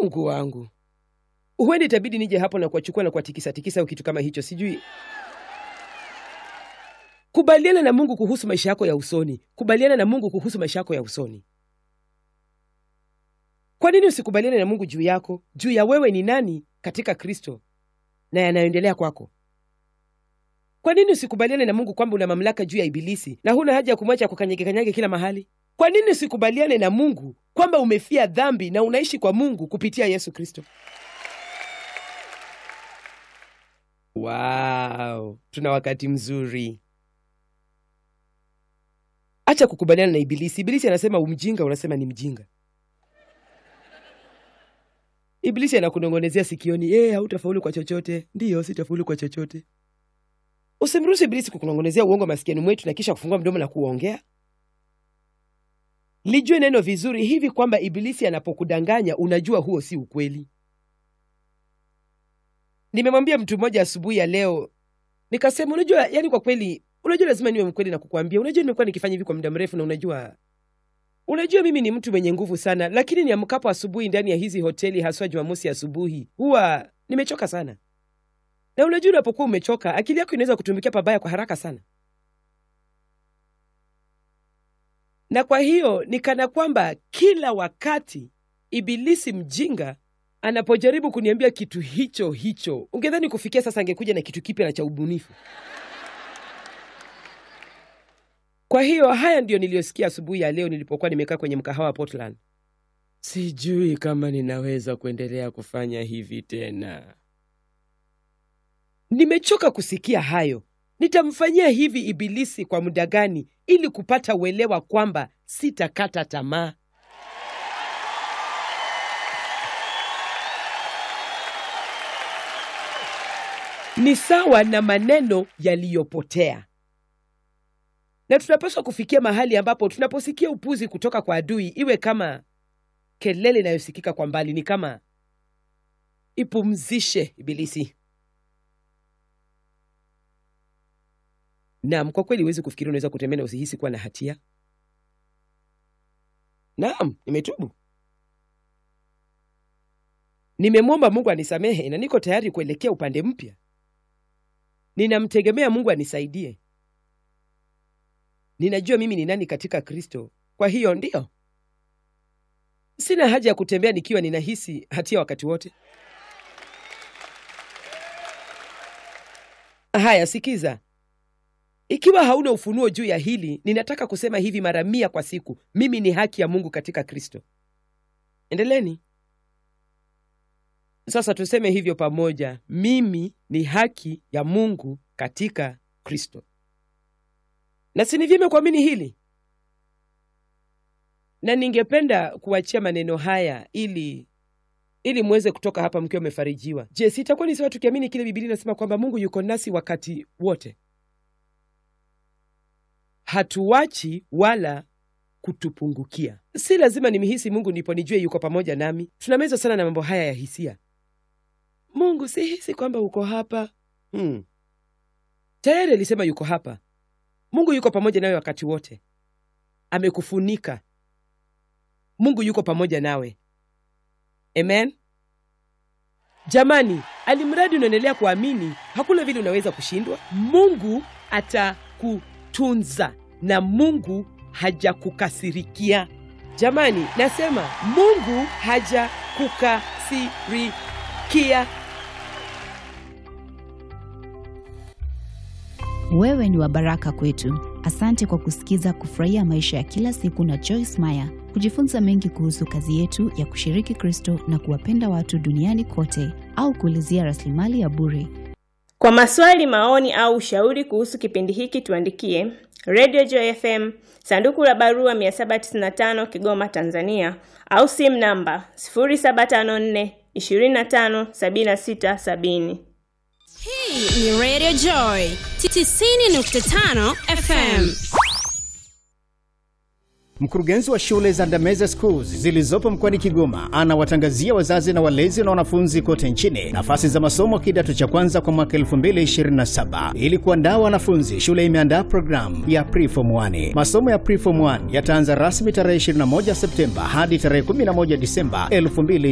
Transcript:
Mungu wangu, huenda itabidi nije hapo na kuwachukua na kuwatikisa tikisa au kitu kama hicho, sijui. Kubaliana na Mungu kuhusu maisha yako ya usoni. Kubaliana na Mungu kuhusu maisha yako ya usoni. Kwa nini usikubaliane na Mungu juu yako, juu ya wewe ni nani katika Kristo na yanayoendelea kwako? Kwa nini usikubaliane na Mungu kwamba una mamlaka juu ya Ibilisi na huna haja ya kumwacha kukanyage kanyage kila mahali? Kwa nini usikubaliane na Mungu kwamba umefia dhambi na unaishi kwa Mungu kupitia Yesu Kristo? Wow, tuna wakati mzuri. Acha kukubaliana na Ibilisi. Ibilisi anasema umjinga, unasema ni mjinga. Ibilisi anakunong'onezea sikioni, eh, hautafaulu kwa chochote. Ndiyo, sitafaulu kwa chochote. Usimruhusu Ibilisi kukunong'onezea uongo masikiani mwetu na kisha kufungua mdomo na kuongea. Lijue neno vizuri hivi kwamba Ibilisi anapokudanganya unajua huo si ukweli. Nimemwambia mtu mmoja asubuhi ya leo, nikasema, unajua, yani kwa kweli, unajua lazima niwe mkweli na kukwambia, unajua nimekuwa nikifanya hivi kwa muda mrefu, na unajua unajua mimi ni mtu mwenye nguvu sana, lakini niamkapo asubuhi ndani ya hizi hoteli, haswa Jumamosi asubuhi, huwa nimechoka sana. Na unajua unapokuwa umechoka, akili yako inaweza kutumikia pabaya kwa haraka sana, na kwa hiyo ni kana kwamba kila wakati Ibilisi mjinga anapojaribu kuniambia kitu hicho hicho, ungedhani kufikia sasa angekuja na kitu kipya na cha ubunifu. Kwa hiyo haya ndiyo niliyosikia asubuhi ya leo nilipokuwa nimekaa kwenye mkahawa wa Portland. Sijui kama ninaweza kuendelea kufanya hivi tena. Nimechoka kusikia hayo. Nitamfanyia hivi Ibilisi kwa muda gani ili kupata uelewa kwamba sitakata tamaa? Ni sawa na maneno yaliyopotea na tunapaswa kufikia mahali ambapo tunaposikia upuzi kutoka kwa adui iwe kama kelele inayosikika kwa mbali, ni kama ipumzishe Ibilisi. Naam, kwa kweli huwezi kufikiri unaweza kutembea na usihisi kuwa na hatia. Naam, nimetubu, nimemwomba Mungu anisamehe na niko tayari kuelekea upande mpya. Ninamtegemea Mungu anisaidie. Ninajua mimi ni nani katika Kristo. Kwa hiyo ndiyo, sina haja ya kutembea nikiwa ninahisi hatia wakati wote. Haya, sikiza, ikiwa hauna ufunuo juu ya hili, ninataka kusema hivi mara mia kwa siku: mimi ni haki ya Mungu katika Kristo. Endeleni sasa, tuseme hivyo pamoja: mimi ni haki ya Mungu katika Kristo. Na si ni vyema kuamini hili, na ningependa kuachia maneno haya ili ili mweze kutoka hapa mkiwa mmefarijiwa. Je, sitakuwa ni sawa tukiamini kile Biblia inasema kwamba Mungu yuko nasi wakati wote, hatuwachi wala kutupungukia. Si lazima nimhisi Mungu ndipo nijue yuko pamoja nami. Tunamezwa sana na mambo haya ya hisia. Mungu, sihisi kwamba uko hapa. Hmm. Tayari alisema yuko hapa. Mungu yuko pamoja nawe wakati wote, amekufunika. Mungu yuko pamoja nawe. Amen. Jamani, alimradi unaendelea kuamini, hakuna vile unaweza kushindwa. Mungu atakutunza na Mungu hajakukasirikia. Jamani, nasema Mungu hajakukasirikia. Wewe ni wa baraka kwetu. Asante kwa kusikiza Kufurahia Maisha ya Kila Siku na Joyce Meyer. Kujifunza mengi kuhusu kazi yetu ya kushiriki Kristo na kuwapenda watu duniani kote, au kuulizia rasilimali ya bure, Kwa maswali, maoni au ushauri kuhusu kipindi hiki tuandikie Radio Joy FM, sanduku la barua 795 Kigoma, Tanzania, au simu namba 0754 25 76 70. Hii ni Radio Joy 90.5 FM. Mkurugenzi wa shule za Ndameze Schools zilizopo mkoani Kigoma anawatangazia wazazi na walezi na wanafunzi kote nchini nafasi za masomo kidato cha kwanza kwa mwaka 2027. Ili kuandaa wanafunzi, shule imeandaa programu ya Preform 1. Masomo ya Preform 1 yataanza rasmi tarehe 21 Septemba hadi tarehe 11 Disemba 2027.